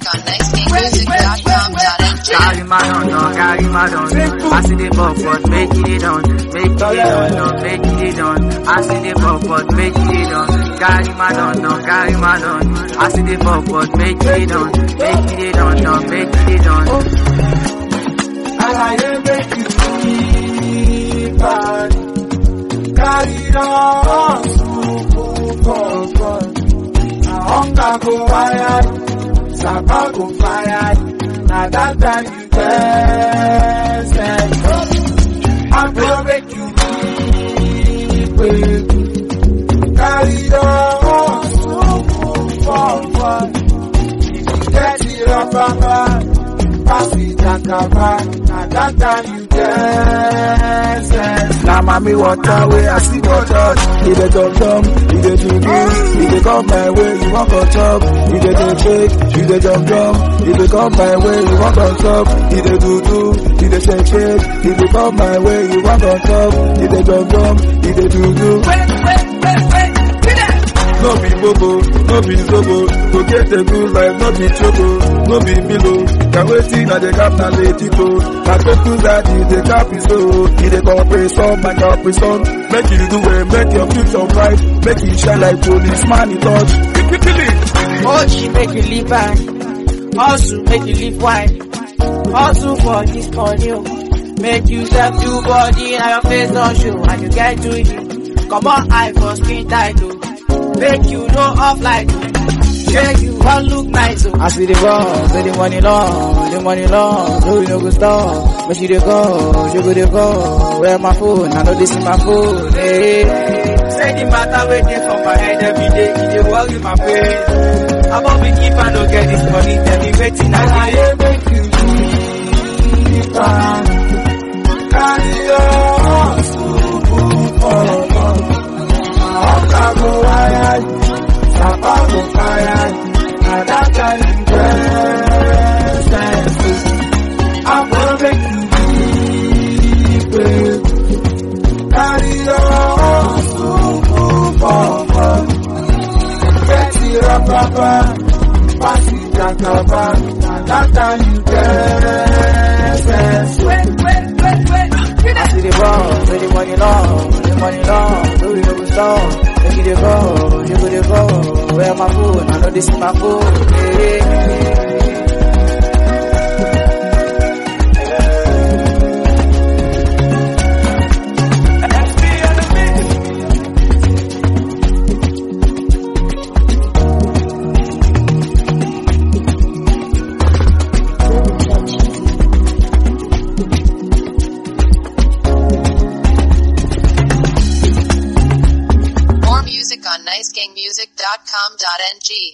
on nicegamemusic.com.ng. Carry my done, no, carry my done. I see the buck, but make it done. Make it done, no, make it done. I see the buck, but make it done. Carry my done, no, carry my done. I see the buck, but make it done. Make it done, no, make it done. Alaye make you feel bad. Carry on, super fun. Na hunger go wire, sapa go fire. Na that time you get sense. I go make you feel bad. Carry on, super fun. If you get it up, papa pass it jakaba na that time you get sense. Na mami water wey I see for church, e dey jump jump, e dey do do, e dey come my way, you wan go chop, e dey dey shake, e dey jump jump, e dey come my way, you wan go chop, e dey do do, e dey shake shake, e dey come my way, you wan go chop, e dey jump jump, e dey do do. No be bobo, no be zobo, to get a good life, no be choco, no be milo. Can waiting at the cap na lady go. Na focus that is the cap is so. It the compression, my compression. Make you do it, make your future bright. Make you shine like policeman in touch. Ochi make you live back. Hustle make you live wide. Hustle for this money. oh. Make you step to body and your face don't show and you get to it. Come on, eye for skin tight oh. Make you know off like Yeah, you want look nice oh. I see the ball, say the money long, the money long, no you no go stop. But she dey go, you go dey go. Where my phone? I know this is my phone. Hey. Say the matter waiting for my head every day, it dey worry my brain. I'm up with if I don't get this money, tell me waiting I Alaye make you feel bad. Carry on, super fun. Hunger go wire, sapa go fire. Na that time you get sense. I'm gonna make you feel bad. Carry on, super fun. Get it up, papa. Pass it, jakaba. Na that time you get sense. I see the ball, say the money long, the money long, do you know the song? Make it dey go, you go dey go. Where my phone? I know this is my phone. Hey. More music on nicegamemusic.com.ng.